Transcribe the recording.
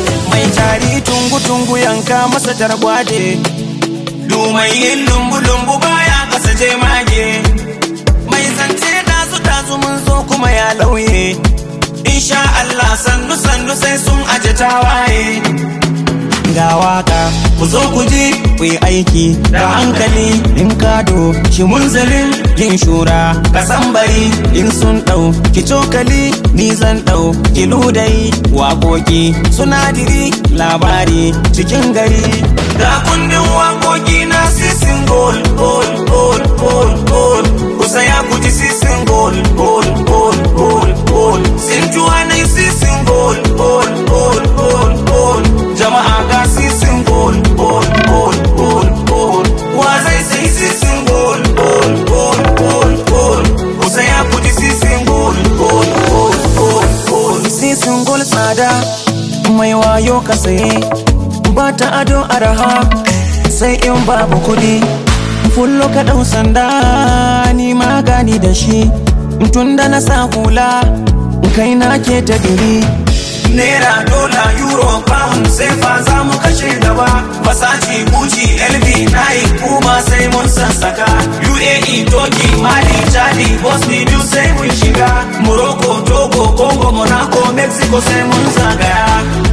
mai tari tungu-tungu yanka masa targwade dumai yin lumbu-lumbu baya kasa je mage mai zance dazu-dazu mun zo kuma ya lauye insha Allah sannu-sannu sai sun aje tawaye ga waka ku zo ku ji ku yi aiki da hankali in kado shi munzalin yin shura ka bari in sun ɗau ki cokali ni zan ɗau ki ludai waƙoƙi sunadiri labari cikin gari ga kundin waƙoƙi na sisin gol gol gol gol gol ku saya ku ji sisin gol gol gol gol gol sin juwa na sisin gol gol gol gol gol jama'a ga sisin gol gol gol gol gol wa zai sai sisin gol gol gol gol gol ku saya ku ji sisin gol gol gol gol gol sisin gol tsada mai wayo ka saye ba ta ado araha sai in babu kudi fullo ka ɗau sanda ni magani da shi tun da na sa hula kai na ke ta diri Naira, dola, euro, pound sai fa za mu kashe gaba Versace, Gucci, LV, Nike, kuma sai mun sassaka UAE, Turkey, Mali, Chadi, Bosnia duk sai mun shiga Morocco, Togo, Congo, Monaco, Mexico sai mun zagaya